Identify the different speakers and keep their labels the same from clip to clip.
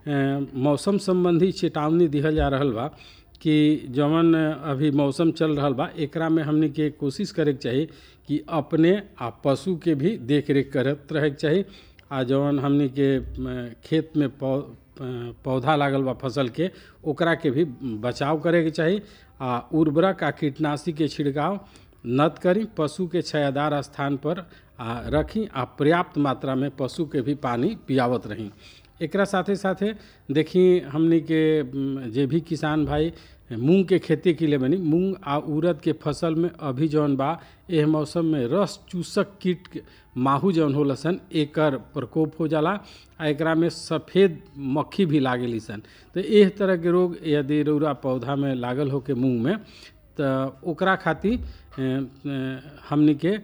Speaker 1: मौसम संबंधी चेतावनी दिहल जा रहल बा कि जवन अभी मौसम चल रहल बा एकरा में हमनी के कोशिश करे के चाही कि अपने आ पशु के भी देख रेख करत रहे के चाही आ जवन हमनी के खेत में पौ पौधा लागल बा फसल के ओकरा के भी बचाव करे के चाही आ उर्वरक आ कीटनाशी के छिड़काव नत करी पशु के छायादार स्थान पर आ रखी आ पर्याप्त मात्रा में पशु के भी पानी पियावत रही एकरा साथे साथे देखी हमनी के जे भी किसान भाई मूंग के खेती के लिए बनी मूंग आ उड़द के फसल में अभी जौन बा एह मौसम में रस चूसक कीट माहू जौन होला सन एकर प्रकोप हो जाला आ एकरा में सफ़ेद मक्खी भी लागेली सन तो एह तरह के रोग यदि रौरा पौधा में लागल हो के मूंग में तो ओकरा खातिर हमनी के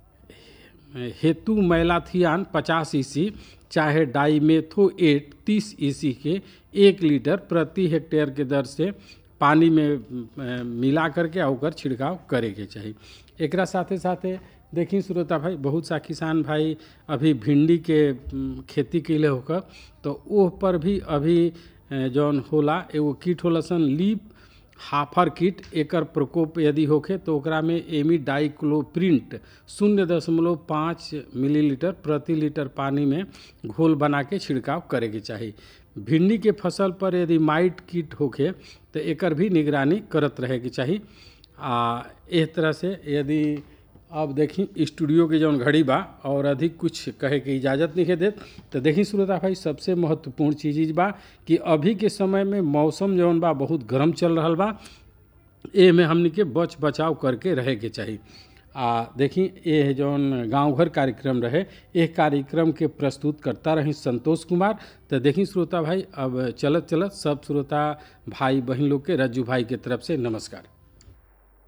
Speaker 1: हेतु मैलाथियान पचास ईसी चाहे डाईमेथो एट तीस ईसी के एक लीटर प्रति हेक्टेयर के दर से पानी में मिला करके ओकर छिड़काव करे के चाही एकरा साथे साथे देखी श्रोता भाई बहुत सा किसान भाई अभी भिंडी के खेती कैले होकर तो ओह पर भी अभी जौन होला एगो कीट होला सन लीप हाफर कीट एकर प्रकोप यदि होखे तो ओकरा में एमी डाइक्लोप्रिंट शून्य दशमलव पाँच मिलीलीटर प्रति लीटर पानी में घोल बना के छिड़काव करे के चाही भिंडी के फसल पर यदि माइट कीट होखे तो एकर भी निगरानी करत रहे के चाही आ इस तरह से यदि अब देखी स्टूडियो के जौन घड़ी बा और अधिक कुछ कहे के इजाज़त नहीं देत तो देखी श्रोता भाई सबसे महत्वपूर्ण चीज़ बा कि अभी के समय में मौसम जौन बा बहुत गर्म चल रहा बा ए में हमनी के बच बचाव करके रहे के चाही आ देखी ये जौन गांव घर कार्यक्रम रहे एक कार्यक्रम के प्रस्तुत करता रही संतोष कुमार तो देखी श्रोता भाई अब चलत चलत सब श्रोता भाई बहन लोग के रज्जू भाई के तरफ से नमस्कार